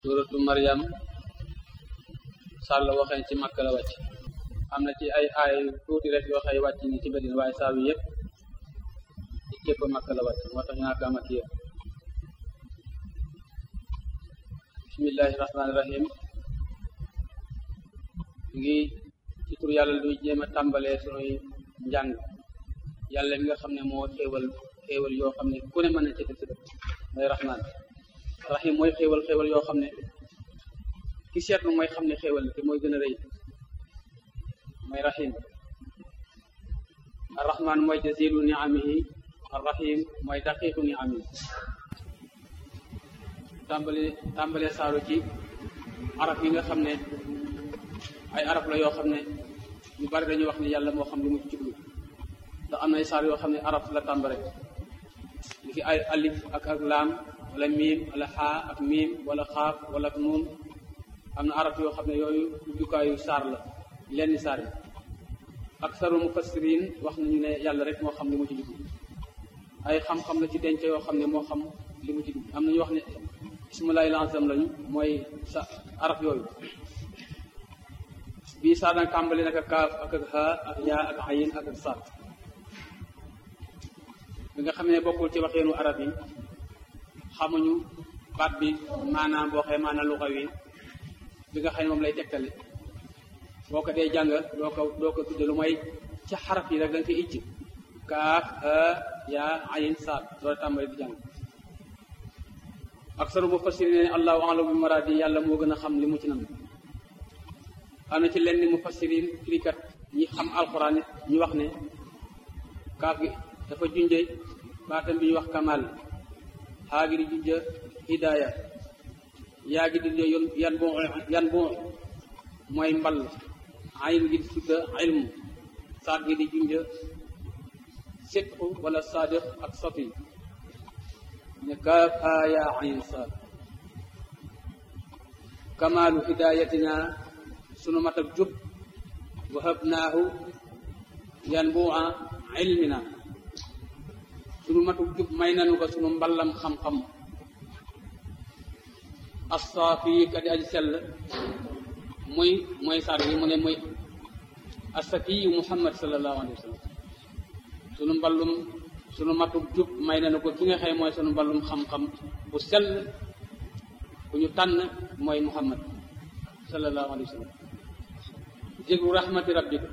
suratu Maryam saar la waxee ci Makka la wàcc am na ci ay aay tuuti rek yoo xëy wàcc ni ci Madina waaye saar wi yëpp ci képp Makka la wàcc moo tax ñu naan Makki ya bismillahi rahmaani rahim ngi ci tur yàlla luy jéem a tàmbalee sunuy njàng yàlla mi nga xam ne moo xéewal xéewal yoo xam ne ku ne mën na ci def mooy rahmaan rahim mooy xéewal xéewal yoo xam ne ki seetlu mooy xam ne xéewal te mooy gën a rëy mooy rahim arrahman mooy jazilu niamihi arrahim mooy daqiqu niamihi tàmbale tàmbale saaru ci arab yi nga xam ne ay arab la yoo xam ne ñu bari dañuy wax ne yàlla moo xam li mu ci jublu ndax am na ay saar yoo xam ne arab la tàmbale li ki ay alif ak ak laam wala miim wala xaa ak miim wala xaaf wala ak nuun am na arab yoo xam ne yooyu ubbikaayu saar la lenn saar yi aksaru mufassirin wax nañu ne yàlla rek moo xam li mu ci jublu ay xam-xam la ci denc yoo xam ne moo xam li mu ci jublu am na ñu wax ne ismulaay lansam lañu mooy sa arab yooyu bii saar nag tàmbali nag ak kaaf ak ak haa ak yaa ak ayin ak ak saat bi nga xam ne bokkul ci waxeenu arab yi xamuñu baat bi maanaam boo xee maanaam lu xaw yi bi nga xam ne moom lay tegtale boo ko dee jàng doo ko doo ko tudde lu may ci xaraf yi rek da nga koy ijj kaaf ha yaa ayin saat loolu tàmbali di jàng aksaru mufassirin ne allahu a'lamu bi maraadi yàlla moo gën a xam li mu ci nam am na ci lenn mufassirin firikat ñi xam alxuraan ñu wax ne kaaf gi dafa junje baatam bi ñu wax kamal xaa gi di junja hidaaya yaa gi di junja yan bu yan bu mooy mbal ayin gi di tudda ilmu saat gi di junja sidqu wala sadiq ak safi ne kaaf haa yaa ayin saat kamaalu hidaayatina sunu mat ak jub wahabnaahu yan bu ilmina sunu matuk jub may nanu ko sunu mballam xam-xam assaafi kadi aji sell muy mooy saar bi mu ne muy asakiyu muhammad sallallahu alayhi wa sallam sunu mballum sunu matuk jub may nanu ko ki nga xëy mooy sunu mballum xam-xam bu sell bu ñu tànn mooy muhammad sallallahu alayhi wa sallam jéglu rahmati rabbik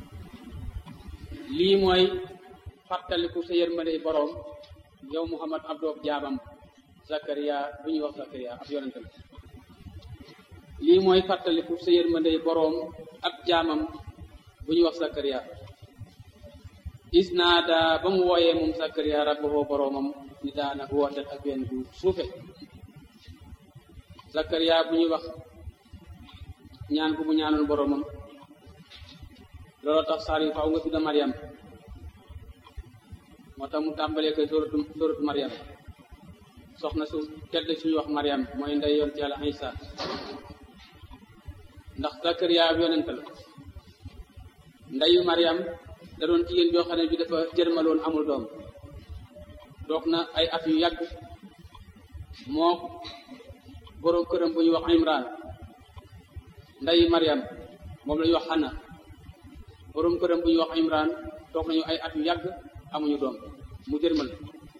lii mooy fàttaliku sa yërmande boroom yow muhammad abdoob jaabam zakaria bu ñuy wax zakaria ab yonente la lii mooy fàttaliku sa yërmande boroom ab jaamam bu ñuy wax zakaria isnaada ba mu wooyee moom zakaria rabbahu boroomam ni daana woote ak benn bu suufe zakaria bu ñuy wax ñaan bu mu ñaanoon boroomam looloo tax saar yi faaw nga tudda mariam moo tax mu tàmbalee koy sóoratu sóoratu mariam soxna su tedd suñu wax mariam mooy ndey yoon ci yàlla isa ndax zakariya ab yonent la ndeyu mariam da doon jigéen joo xam ne bi dafa jërmaloon amul doom doog na ay at yu yàgg moo boroom këram bu ñuy wax imran ndeyu mariam moom la ñuy wax xana boroom këram bu ñuy wax imran toog nañu ay at yu yàgg amuñu doom mu jërmal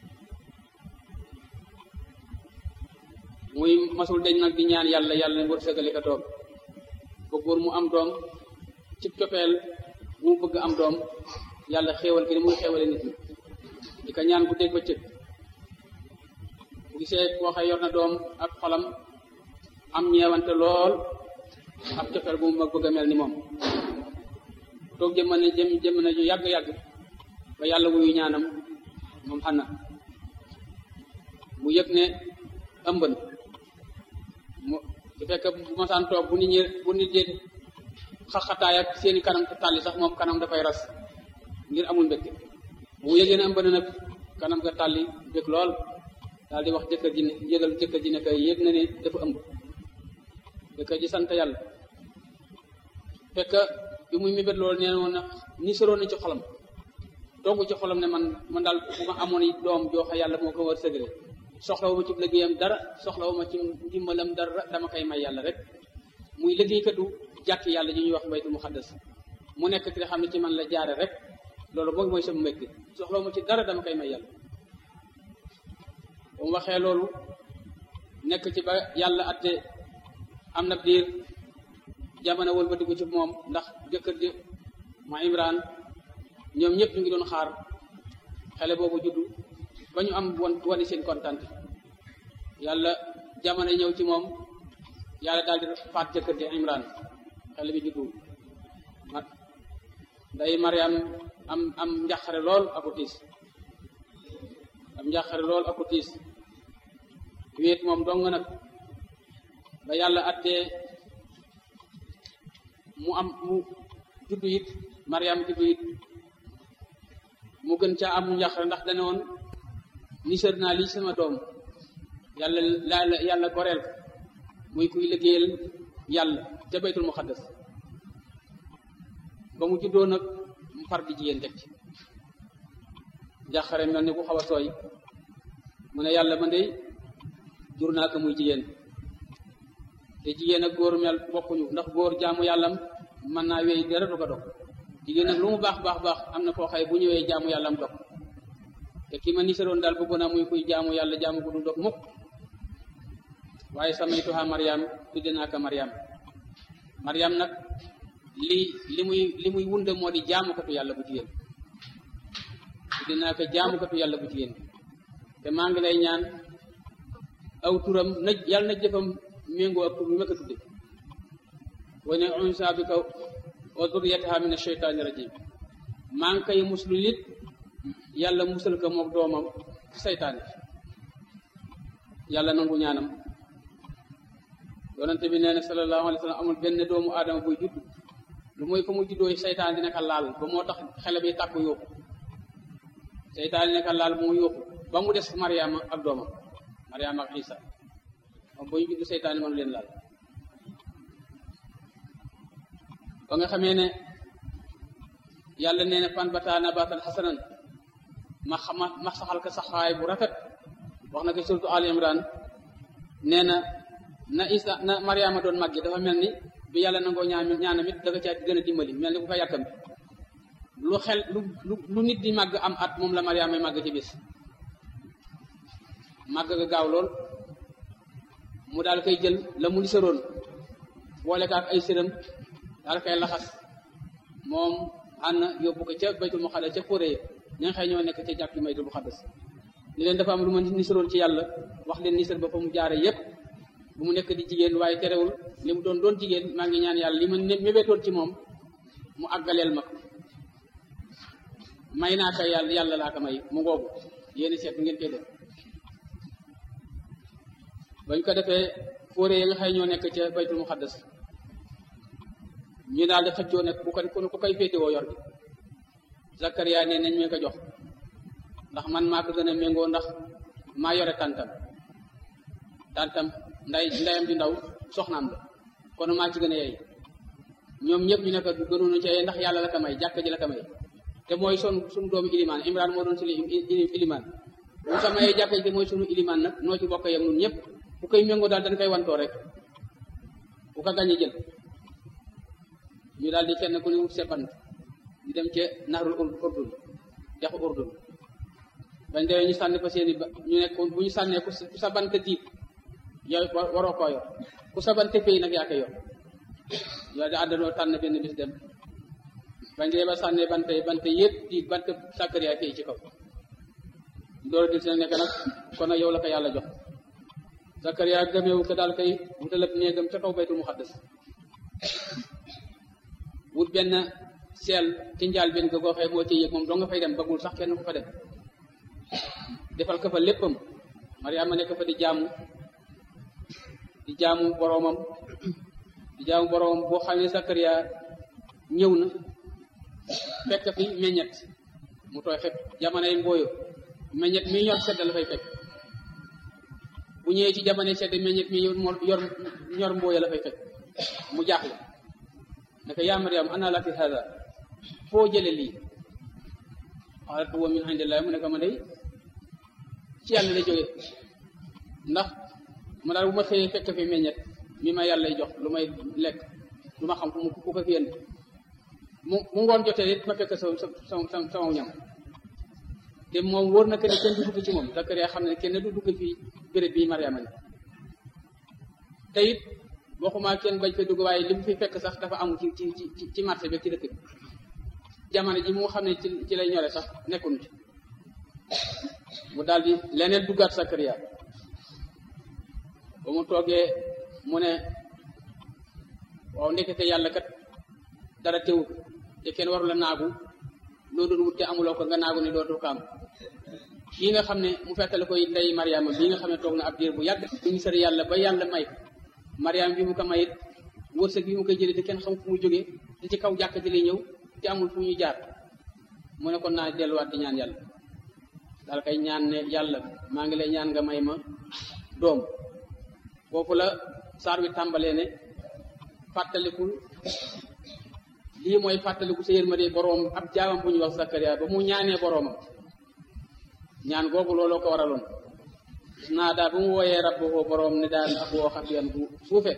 muy masul deñ nag di ñaan yàlla yàlla ne wërsëgale ka doom ba góor mu am doom ci cofeel bu mu bëgg am doom yàlla xéewal ki ni muy xéewale nit ñi di ko ñaan bu dégg ba cëg bu gisee koo xëy yor na doom ak xolam am ñeewante lool ab cofeel bu mu bëgg a mel ni moom toog jëmm ne jëm jëmm na ju yàgg-yàgg ba yàlla wuyu ñaanam moom xanna mu yëg ne ëmb na mu su fekkee bu masaan toog bu nit ñi bu nit ñi xaxataay ak seeni kanam tàlli sax moom kanam dafay ras ngir amul mbégte bu mu yëgee ne ëmb na nag kanam nga tàlli bég lool daal di wax jëkkër ji ne yëgal jëkkër ji ne kay yëg na ne dafa ëmb jëkkër ji sant yàlla fekk bi muy mébét loolu nee woon na ni soroon na ci xolam togg ci xolam ne man man daal bu ma amoon doom jooxa yàlla moo ko war sëgale soxlawuma ci liggéeyam dara soxlawuma ci ndimbalam dara dama koy may yàlla rek muy liggéeykatu jàkk yàlla ji ñuy wax baytul muqaddas mu nekk ki nga xam ne ci man la jaare rek loolu moom mooy sama mbégte soxlawuma ci dara dama koy may yàlla bu mu waxee loolu nekk ci ba yàlla atte am na diir jamono wëlbatiku ci moom ndax jëkkër ji ma imran ñoom ñëpp ñu ngi doon xaar xale boobu juddu ba ñu am won wane seen kontaan yàlla jamono ñëw ci moom yàlla daal di faat jëkkër ji imran xale bi juddu mat nday mariam am am njàqare lool aku tiis am njàqare lool aku tiis wéet moom dong nag ba yàlla attee mu am mu juddu it mariam juddu it mu gën caa am njàqare ndax dane woon nisër naa lii sama doom yàlla la yàlla goreel ko muy kuy liggéeyal yàlla ca baytul muqaddas ba mu juddoo nag mu far di jigéen teg ci njàqare mel ni ku xaw a sooy mu ne yàlla man de jur naa ko muy jigéen te jigéen ak góor mel bokkuñu ndax góor jaamu yàllam mën naa wéy dara du ko dog jigéen nag lu mu baax baax baax am na foo xay bu ñëwee jaamu yàllam dog te ki ma nisaroon daal bëgg naa muy kuy jaamu yàlla jaamu ko du dog mukk waaye samaytuha mariam tudde naa ko mariam mariam nag li li muy li muy wunde moo di jaamukatu yàlla bu jigéen tudde naa ko jaamukatu yàlla bu jigéen te maa ngi lay ñaan aw turam na yàlla na jëfam méngoo ak tur bi ma ko tudde wa ne unsa bi kaw wa duriyataha min asheytaani rajim maa ngi koy muslu nit yàlla musal ko mook doomam ci seytaane yàlla nangu ñaanam yonente bi nee na sallallahu alayhi wa sallam amul benn doomu aadama buy judd lu mooy fa mu juddoo seytaan dina ko laal ba moo tax xele bi tàkku yóoxu seytaan dina ko laal ba mu yóoxu ba mu des mariama ak doomam mariama ak isa moom ba ñu judd seytaane mënu leen laal ba nga xamee ne yàlla nee na fan bata nabatan xasanan ma xama ma saxal ko saxaay bu rafet wax na ko surtout al imran nee na na isa na mariama doon màggi dafa mel ni bi yàlla nangoo ñaan ñaanam it dafa caa gën a dimbali mel ni ku ko yàkkam lu xel lu lu nit di màgg am at moom la mariama may màgg ci bis màgg ga gaaw lool mu daal koy jël la mu lisaroon boole ko ak ay sëram daal koy laxas moom ànd yóbbu ko ca baytul muqaddas ca fóore ya ña nga xëy ñoo nekk ca jàkk baytul muqaddas ni leen dafa am lu ma nisaroon ci yàlla wax leen nisar ba fa mu jaare yépp bu mu nekk di jigéen waaye terewul li mu doon doon jigéen maa ngi ñaan yàlla li ma mébétoon ci moom mu àggaleel ma ko may naa ko yàlla yàlla laa ko may mu ngoogu yéen seet ngeen koy def bañ ko defee fóore ya nga xëy ñoo nekk ca baytul muqaddas ñu daal di xëccoo nekk ku ko ku koy féetewoo yor bi Zakaria ne nañ mee ko jox ndax man maa ko gën a méngoo ndax maa yore tàntam tàntam nday ndayam di ndaw soxnaam la kon maa ci gën a yey ñoom ñëpp ñu ne ko gënoonu ci yey ndax yàlla la ko may jàkk ji la ko may te mooy son suñu doomu ilimaan imran moo doon suñu ilimaan bu ko mayee jàkk ji te mooy suñu ilimaan nag noo ci bokk yem nun ñëpp bu koy méngoo daal dañ koy wantoo rek bu ko gañe jël ñu daal di kenn ku ne wut seppant ñu dem ca nahrul urdun dexu urdun bañ demee ñu sànni fa seeni ba ñu nekk bu ñu sànnee ku sa bant diib yow waroo koo yor ku sa bant pay nag yaa koy yor yow da àndandoo tànn benn bis dem bañ dee ba sànnee bante bante yëpp di bant Sakariya pay ci kaw doora dil si nag nekk nag kon nag yow la ko yàlla jox Sakariya gëmeewu ko daal koy wutalab néegam ca kaw baytul muqaddas wut benn seel ci njaal benn ko gooxee moo ci yëg moom doo nga fay dem bëggul sax kenn ku fa dem defal ko fa léppam Mariama nekk fa di jaamu di jaamu boroomam di jaamu boroomam boo xam ne Sakariya ñëw na fekk fi meññet mu tooy xepp jamonoy mbooyo meññet mi ñor sedd la fay fekk bu ñëwee ci jamonoy sedd meññet mi yor ñor mbooyo la fay fekk mu jaaxle naka yaa Mariam ana laki hada foo jële lii xaalat huwa min indillah mu ne ko ma day ci yàlla la jóge ndax mu daal bu ma xëyee fekk fi meññet mi ma yàlla jox lu may lekk lu ma xam fu mu ku ko fi yéen mu mu ngoon jotee it ma fekk sa sa sa sama ñam te moom wóor na que ne kenn du dugg ci moom Zakariya xam ne kenn du dugg fii béréb bii Mariama ne te it waxuma kenn bañ fa dugg waaye li mu fi fekk sax dafa amul ci ci ci ci marché bi ci dëkk bi jamono ji mu xam ne ci ci lay ñore sax nekkuñu ci mu daal di leneen duggaat Zakariya ba mu toogee mu ne waaw ndekete yàlla kat dara teewu te kenn waru la naagu loo doon wut te amuloo ko nga naagu ne dootoo ko am kii nga xam ne mu fekkale koy ndey Mariama bii nga xam ne toog na ab diir bu yàgg ñu ngi sori yàlla ba yàlla may ko Mariama bi mu ko mayit wërsëg bi mu koy jëlee te kenn xam fu mu jógee te ci kaw jàkk ji lay ñëw te amul fu ñuy jaar mu ne kon naa delluwaat di ñaan yàlla daal kay ñaan ne yàlla maa ngi lay ñaan nga may ma doom foofu la saar wi tàmbalee ne fàttalikul lii mooy fàttaliku sa yërmande boroom ab jaamam bu ñu wax Zakariya ba mu ñaanee boroomam ñaan googu looloo ko waraloon naa daal bu mu wooyee rabbuhu boroom ne daal ak woo xam yan bu suufe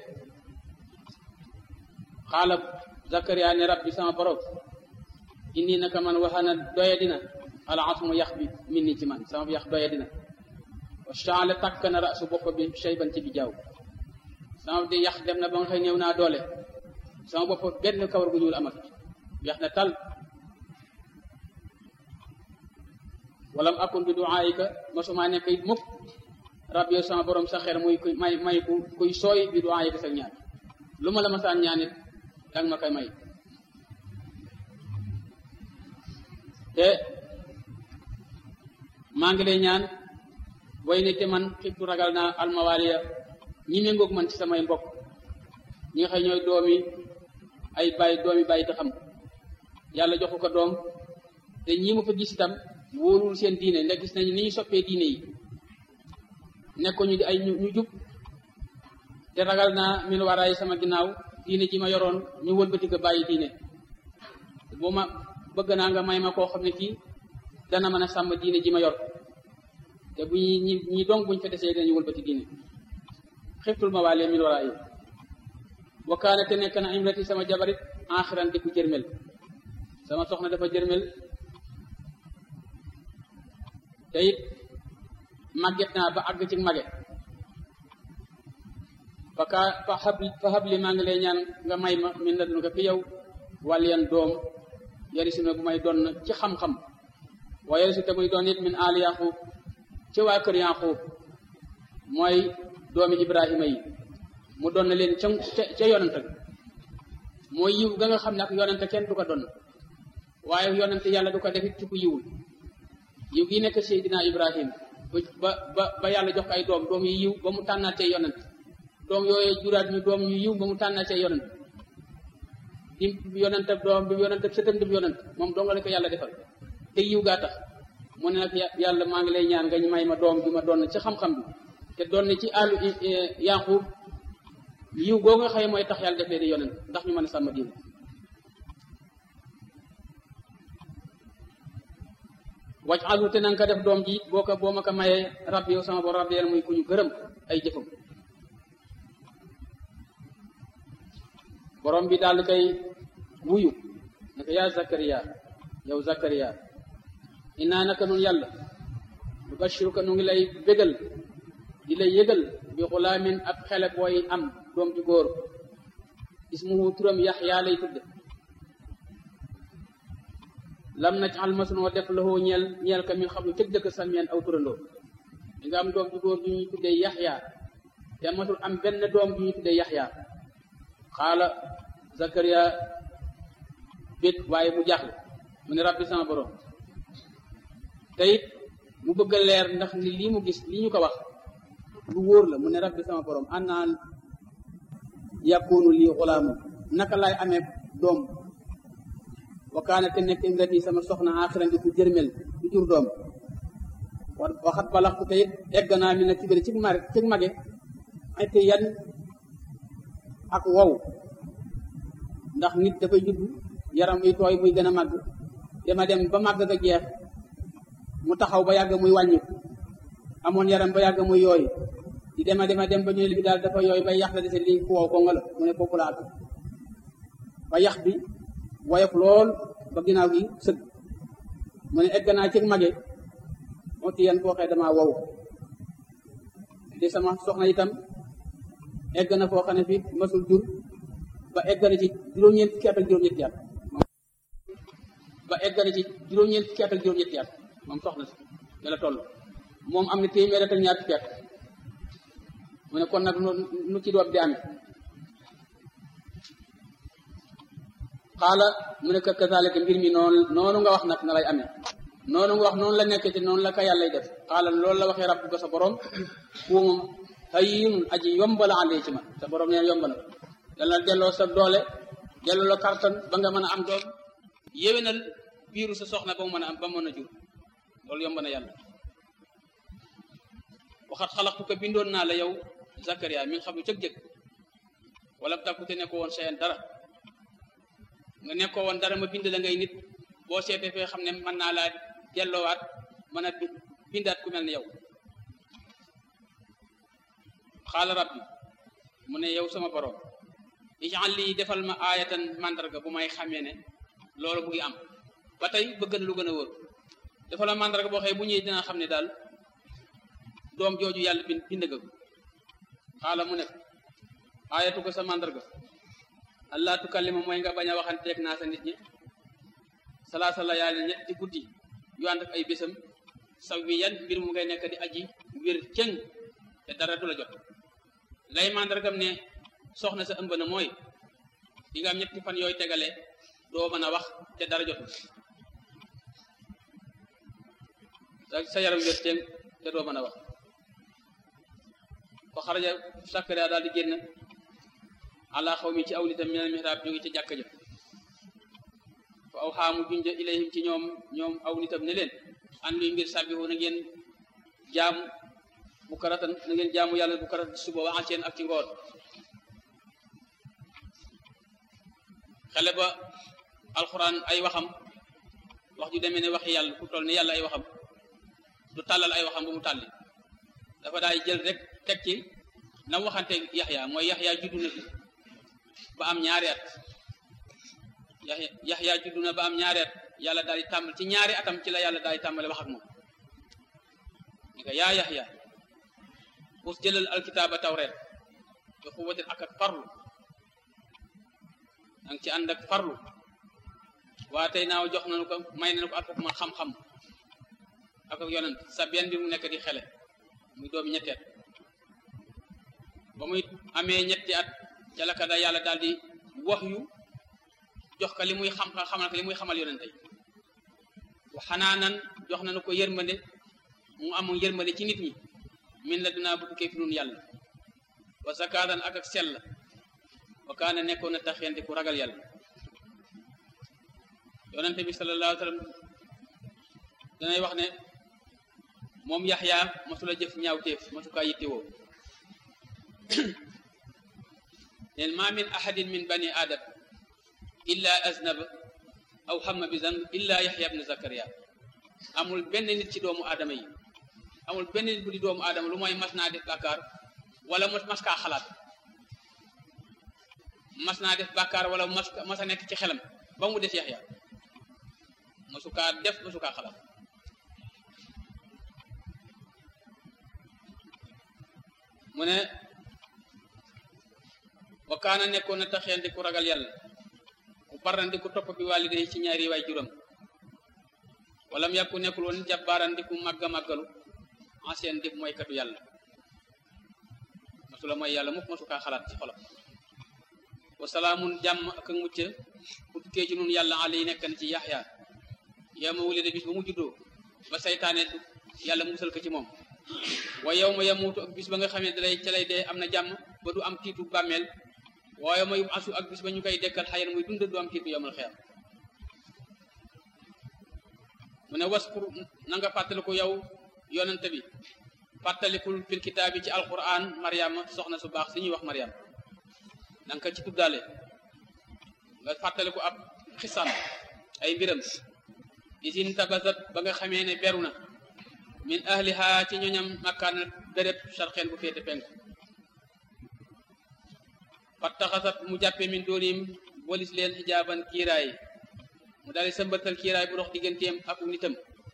xaala Zakariya ne rabbi sama boroom inni naka man waxana doya dina al asmu yax bi min ni ci man sama yax doya dina wa shaale takk na rasu bopp bi shayban ci bi jaaw sama di yax dem na ba nga xëy néew naa doole sama bopp benn kawar gu ñuul amat yax na tal walam akun bi duaayika mosuma nekk it mukk rab yow sama borom sa xeer muy kuy may may ku kuy sooy bi duaayika sa ñaan lu ma la masaan ñaan it danga ma koy may te maa ngi lay ñaan way ne te man xibtu ragal naa almawaaliya ñi méngoog man ci samay mbokk ñi nga xëy ñooy doomi ay bàyyi doomi bàyyi te xam yàlla joxu ko doom te ñi ma fa gis itam wóorul seen diine ndax gis nañu ni ñu soppee diine yi nekkuñu di ay ñu jub te ragal naa min waraay sama ginnaaw diine ji ma yoroon ñu wëlbati ko bàyyi diine boo ma bëgg naa nga may ma koo xam ne kii dana mën a sàmm diine ji ma yor te bu ñi ñi ñi dong buñ fa desee dañu wëlbati diine xiftul ma waale min waraay wa kaana te nekk na imrati sama jabarit axiran di ku jërmel sama soxna dafa jërmel te it màgget naa ba àgg ci mage fa kaa fa xab fa xabli maa ngi lay ñaan nga may ma min la dun ko fi yow wàlliyan doom yari si ma bu may doon ci xam-xam waaye yari si te muy doon it min aali yaqub ci waa kër yaqub mooy doomi ibrahima yi mu doon na leen ca ca yonante mooy yiw ga nga xam ne ak yonante kenn du ko doon waaye yonante yàlla du ko defit ci ku yiwul yiw gi nekk Seydina Ibrahim ba ba ba yàlla jox ko ay doom doom yu yiw ba mu tànnaatee yonent doom yooyu juraat ñu doom yu yiw ba mu tànnaatee yonent di yonent ab doom bi yonent ab sëtam dib yonent moom dong la ko yàlla defal te yiw gaa tax mu ne nag yàlla maa ngi lay ñaan nga ñu may ma doom bi ma doon ci xam-xam bi te doon ci àllu Yaqub yiw goo nga xëy mooy tax yàlla def leen di yonent ndax ñu mën a sàmm diine wàcc alu te nanga ko def doom ji boo ko boo ma ko mayee rab yow sama bor rab yeen muy ku ñu gërëm ay jëfam borom bi daal koy wuyu naka yaa Zakariya yow Zakariya innaa naka nun yàlla nu bashiruka nu ngi lay bégal di lay yëgal bi xulaamin ab xele booy am doom ju góor ismuhu turam Yaxya lay tudde lam najal masunoo def loxoo ñeel ñeel ka min xam lu cëg dëkk salmeen aw turandoo di nga am doom ju góor ju ñuy tuddee yaxya te masul am benn doom ju ñuy tuddee yaxya xaala Zakariya bét waaye mu jaaxle mu ne rabbi sama borom te it mu bëgg a leer ndax ni lii mu gis lii ñu ko wax lu wóor la mu ne rabbi sama borom annaa yakunu lii xulaamu naka laay amee doom wa kaana te nekk imrati sama soxna axiran di ku jërmel du jur doom waxat balaxtu te it egg naa mi na kibéri ci mage ci mage ay te yan ak wow ndax nit dafay judd yaram muy tooy muy gën a màgg dama dem ba màgg ga jeex mu taxaw ba yàgg muy wàññi amoon yaram ba yàgg muy yooyu di dema dema dem ba ñu ne bi daal dafa yooyu bay yax la dese lii ku wow ko nga la mu ne foofu laa ba yax bi woyof lool ba ginnaaw gi sëg mu ne egg naa ci mage moo ti yan foo xee damaa wow di sama soxna itam egg na foo xam ne fii masul jur ba egg na ci juróom-ñeent fukki at ak juróom-ñetti at ba egg na ci juróom-ñeent fukki at ak juróom-ñetti at moom soxna si la toll moom am na téeméer ak ñaar fukki at mu ne kon nag nu ci doom di amee xaala mu ne kazalika mbir mi noonu noonu nga wax nag na lay amee noonu nga wax noonu la nekkee te noonu la ko yàllay def xaala loolu la waxee rabbu ba sa borom fu moom hayyinun aji yomb la àndee ci man sa borom neen yomb na yàlla delloo sa doole delloo la kartan ba nga mën a am doom yéwénal biiru sa soxna ba mu mën a am ba mën a jur loolu yomb na yàlla waxat xalaxtu ko bindoon naa la yow Zakaria min xam lu cëg jëg wala takkute ne ko woon seen dara nga nekkoo woon dara ma bind la ngay nit boo seetee fee xam ne mën naa laa delloowaat mën a bindaat ku mel ne yow xaala rabbi mu ne yow sama borom ijal lii defal ma aayatan mandarga bu may xamee ne loolu mu ngi am ba tey bëgg na lu gën a wóor defal ma mandarga boo xëy bu ñëwee dina xam ne daal doom jooju yàlla bind bind nga ko xaala mu ne aayatu ko sa mandarga allah tukallima mooy nga bañ a waxanteeg naa sa nit ñi salaasa la yàlla ñetti guddi yu ànd ak ay bésam saw wi yan mbir mu ngay nekk di aji wér cëng te dara du la jot lay mandargam ne soxna sa ëmb na mooy di nga am ñetti fan yooyu tegale doo mën a wax te dara jot sa yaram wér cëng te doo mën a wax fa xaraja Sakariya daal di génn ala xaw mi ci aw nitam minal mihrab jóge ci jàkka ja fa aw xaamu junja ilayhim ci ñoom ñoom aw nitam ne leen an luy mbir sàbbihu na ngeen jaamu bu karatan na ngeen jaamu yàlla bu karat suba waxal seen ak ci ngoon xale ba alxuraan ay waxam wax ju demee ne waxi yàlla ku toll ne yàlla ay waxam du tàllal ay waxam bu mu tàlli dafa daay jël rek teg ci na waxante yaxya mooy yaxya juddu na fi ba am ñaari at yaxya yaxya juddu na ba am ñaari at yàlla daal di tàmbal ci ñaari atam ci la yàlla daal di tàmbale wax ak moom ni ko yaa yaxya us jëlal alkitaaba tawreet bi xuwatin ak ak farlu danga ci ànd ak farlu waa tey naaw jox nañu ko may nañu ko ak ma xam-xam ak ak yonent sa benn bi mu nekk di xele muy doomi ñetti at ba muy amee ñetti at ca la ka da yàlla daal di wax yu jox ko li muy xam xamal ko li muy xamal yonente yi wa xanaanan jox nañu ko yërmande mu am yërmande ci nit ñi min la dinaa bu tukkee fi nun yàlla wa zakatan ak ak sell wa kaana nekkoon na taxeente ku ragal yàlla yonente bi sallallahu alayhi wa sallam danay wax ne moom yaxya masula jëf ñaawteef masu kaa yittewoo neen ma min ahadin min bani adam illa aznaba aw xamma bi zan illa yaxya ibn zakaria amul benn nit ci doomu aadama yi amul benn nit bu di doomu aadama lu mooy mas naa def bàkkaar wala mas kaa xalaat mas naa def bàkkaar wala mas mas a nekk ci xelam ba mu des yaxya masu kaa def masu kaa xalaat mu ne wa kaana nekkoon na taxeen di ku ragal yàlla ku baran di ku topp bi wàlide yi ci ñaari waay juróom wala mu yàkku nekkul woon jabbaaran di ku màgga màggalu ancien def mooy katu yàlla masula mooy yàlla mukk masu kaa xalaat ci xolam wa salaamun jàmm ak mucc ku tukkee ci nun yàlla ali nekk na ci yaxya yow ma wulide bis ba mu juddoo ba saytaane yàlla musal ko ci moom wa yow ma yamuutu ak bis ba nga xam ne dalay ca lay dee am na jàmm ba du am tiitu bàmmeel waaye ma yub asu ak bis ba ñu koy dekkal xayan muy dund du am tiitu yomal xeer mu ne waskur na nga fàttaliku yow yonente bi fàttalikul fil kitaab bi ci alquran mariama soxna su baax si ñuy wax mariam na nga ko ci tuddaale nga fàttaliku ab xisam ay mbiram isin tabasat ba nga xamee ne beru na min ahliha ci ñoñam makkaan béréb sarxeen bu féete penk fattaxasat mu jàppe min doonim bolis leen xijaaban kiiraay mu daal di sëmbatal kiiraay bu dox digganteem ak nitam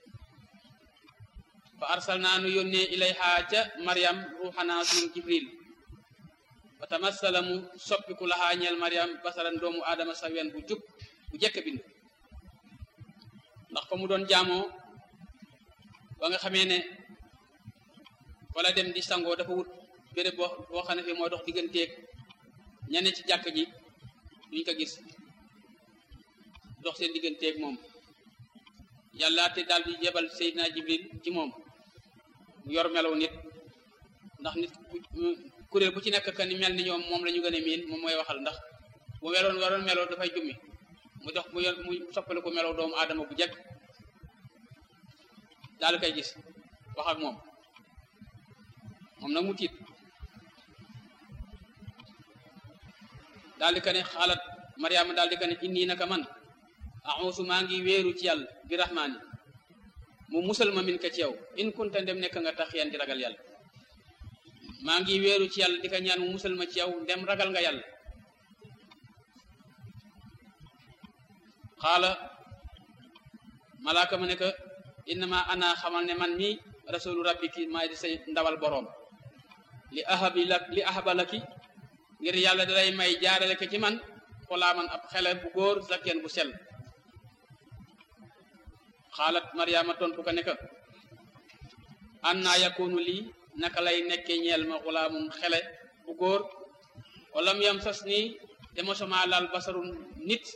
fa arsal naa nu yónnee ilayha ca mariam ruuxanaa suñu jibril fa tamassala mu soppiku laxaa ñeel mariam basaran doomu aadama sa wen bu jub bu jekk bind ndax fa mu doon jaamoo ba nga xamee ne wala dem di sangoo dafa wut béréb boo boo xam ne fi moo dox digganteeg ñane ci jàkk ji duñ ko gis dox seen digganteeg moom yàlla te daal di jebal Seydina Jibril ci moom mu yor melaw nit ndax nit kuréel bu ci nekk ka ni mel ni ñoom moom la ñu gën a miin moom mooy waxal ndax bu meloon waroon meloo dafay jummi mu dox mu yor mu soppali ko melaw doomu aadama bu jekk daal koy gis wax ak moom moom nag mu tiit daal di ko ne xaalat mariama daal di ko ne inni naka man axuusu maa ngi wéeru ci yàlla bi rahmaani mu musal ma min ka ci yow in kunta ndem nekk nga tax yan di ragal yàlla maa ngi wéeru ci yàlla di ko ñaan mu musal ma ci yow ndem ragal nga yàlla xaala malaaka ma ne ko innama ana xamal ne man mi rasulu rabbiki maay di say ndawal boroom li ahabi la li ahaba laki ngir yàlla dalay may jaarale ko ci man xulaaman ab xele bu góor zakken bu sell xaalat mariama tontu ko ne ko an naa yakunu lii naka lay nekke ñeel ma xulaamun xele bu góor walam yam sas nii te mosuma laal basarun nit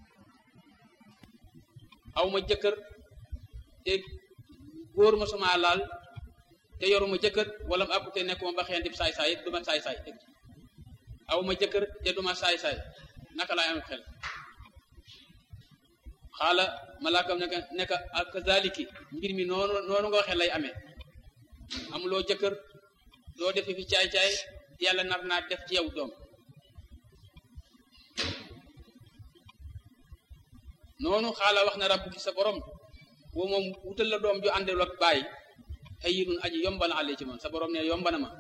aw ma jëkkër te góor mosuma laal te yoruma jëkkër wala mu àkkute nekkuma ba xeen dib saay-saay it duma saay-saay aw ma jëkkër te duma saay-saay naka laay am xel xaala malaakam ne nekk ak zaliki mbir mi noonu noonu nga waxee lay amee amuloo jëkkër doo defe fi caay-caay yàlla nar naa def ci yow doom noonu xaala wax na rabbu ki sa borom boo moom wutal la doom ju àndel ak bàyyi hayyinun aji yombana àlle ci man sa borom ne yombana ma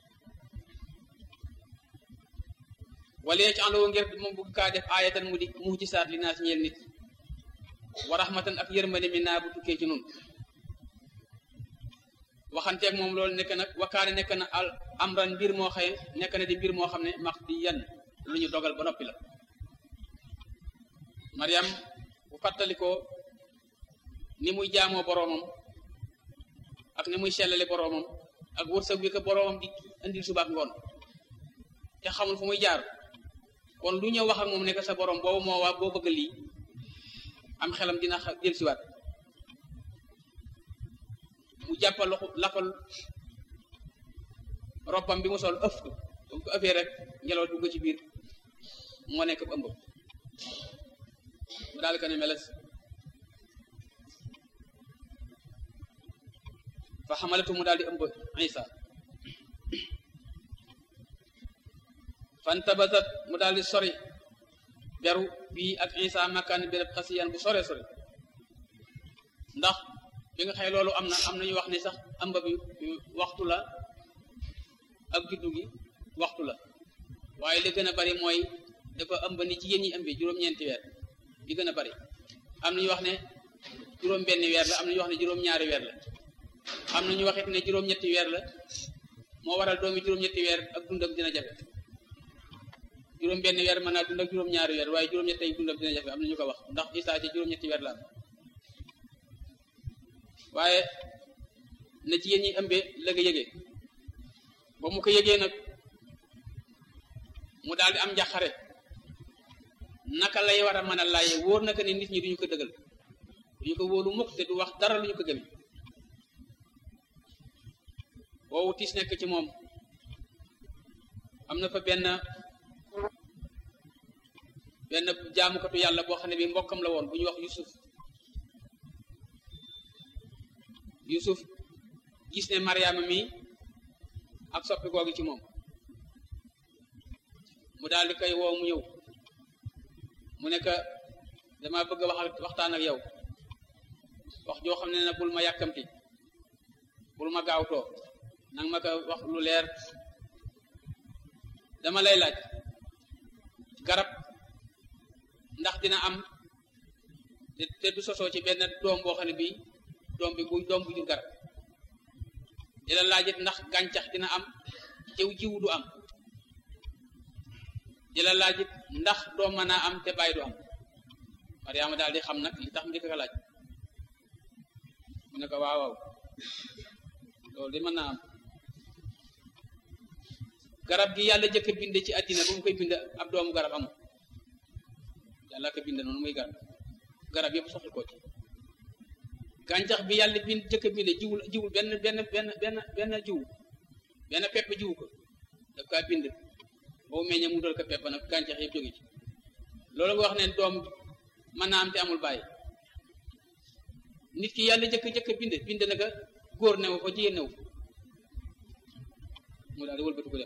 wala ci àndoo ngir moom bugg kaa def aayatan mu di muhjisaat li naa si ñeel nit wa rahmatan ak yërmande mi naa bu tukkee ci nun waxanteeg moom loolu nekk nag wakkaane nekk na al amran mbir moo xëy nekk na di mbir moo xam ne max di yan lu ñu dogal ba noppi la Mariam bu fàttalikoo ni muy jaamoo boroomam ak ni muy sellale boroomam ak wërsëg wi ko boroomam di indil suba ak ngoon te xamul fu muy jaar kon lu ñëw wax ak moom nekk sa borom boobu moo waa boo bëgg lii am xelam dina jël siwaat mu jàppal loxo lafal robbam bi mu sol ëf ko ba mu ko ëffee rek ngelaw dugg ci biir moo nekk ëmb mu daal ko ne meles fa xamalatu mu daal di ëmb isa fantabasat mu daal di sori beru bii ak isa makkaan béréb xasiyan bu sore sori ndax bi nga xëy loolu am na am nañu wax ne sax ëmb bi waxtu la ak juddu gi waxtu la waaye li gën a bari mooy dafa ëmb ni jigéen ñi ëmbee juróom-ñeenti weer li gën a bari am nañu wax ne juróom benn weer la am nañu wax ne juróom-ñaari weer la am nañu waxit ne juróom-ñetti weer la moo waral doomi juróom-ñetti weer ak dundam dina jafe juróom benn weer mën naa dund ak juróom-ñaari weer waaye juróom-ñetti ay dundam dina jafe am nañu ko wax ndax Isaa ci juróom-ñetti weer la am waaye na jigéen ñi ëmbee la nga yëgee ba mu ko yëgee nag mu daal di am njaxare naka lay war a mën a laaye wóor naka ne nit ñi duñu ko dëggal duñu ko wóolu mukk te du wax dara lu ñu ko gëme woowu tiis nekk ci moom am na fa benn benn jaamukatu yàlla boo xam ne bi mbokkam la woon bu ñuy wax Yusuf Yusuf gis ne Mariama mi ak soppi googu ci moom mu daal di koy woo mu ñëw mu nekk dama bëgg a wax waxtaan ak yow wax joo xam ne na bul ma yàkkamti bul ma gaawtoo nang ma ko wax lu leer dama lay laaj garab ndax dina am te du sosoo ci benn doom boo xam ne bii doom bi bu doom bu jur garab di la laajit ndax gàncax dina am jiw jiw du am di la laajit ndax doom mën naa am te bàyyi du am Mariama daal di xam nag li tax mu di ko laaj mu ne ko waaw waaw loolu di mën naa am garab gi yàlla jëkk a bind ci àddina ba mu koy bind ab doomu garab amul yàlla ko bind noonu muy garab garab yëpp soxla ko ci gàncax bi yàlla bind jëkk a bind jiwul jiwul benn benn benn benn benn jiw benn pepp jiwu ko daf kaa bind boobu meññee mu dal ko pepp nag gàncax yëpp jóge ci loolu nga wax ne doom mën naa am te amul bàyyi nit ki yàlla jëkk jëkk bind bind na ko góor new ko jigéen new mu daal di wëlbati ko dem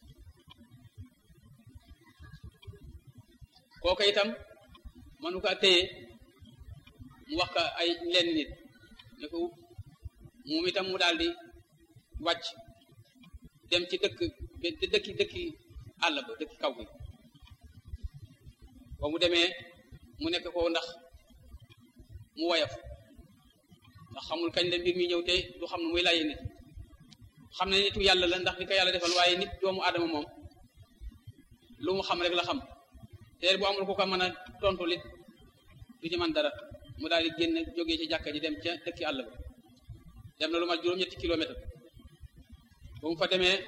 kooku itam mënu kaa téye mu wax ka ay lenn nit ne ko moom itam mu daal di wàcc dem ci dëkk dëkki dëkki àll ba dëkki kaw gi ba mu demee mu nekk ko ndax mu woyof ndax xamul kañ la mbir mi ñëw te du xam ne muy laye nit xam ne nitu yàlla la ndax li ko yàlla defal waaye nit doomu aadama moom lu mu xam rek la xam te bu amul ku ko mën a tontu lit du ci man dara mu daal di génn jógee ci jàkka ji dem ca dëkki àll ba dem na lu mat juróom-ñetti kilomètre ba mu fa demee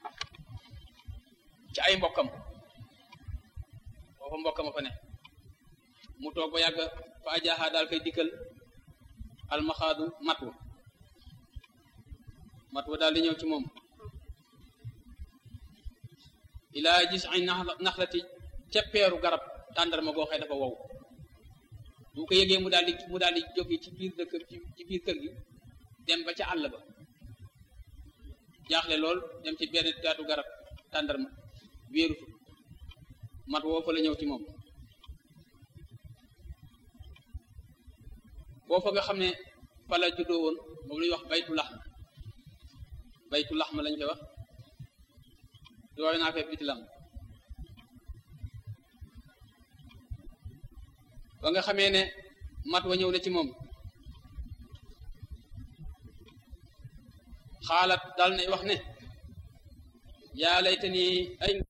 ci ay mbokkam foofa mbokkam a fa ne mu toog ba yàgg fa ajaaxaa daal koy dikkal almaxaadu matwa matwa daal di ñëw ci moom ilaa gis ay naxlati ca peeru garab tàndarma goo xëy dafa wow bu ko yëgee mu daal di mu daal di jóge ci biir dëkk ci biir kër gi dem ba ca àll ba jaaxle lool dem ci benn taatu garab tàndarma wéeru fa mat woo fa la ñëw ci moom boo fa nga xam ne fa la juddoo woon moom la ñuy wax baytu laxma baytu laxma lañ koy wax yooyu naa fee biti lam ba nga xamee ne mat wa ñëw na ci moom xaalat daal ne wax ne yaa laytani ay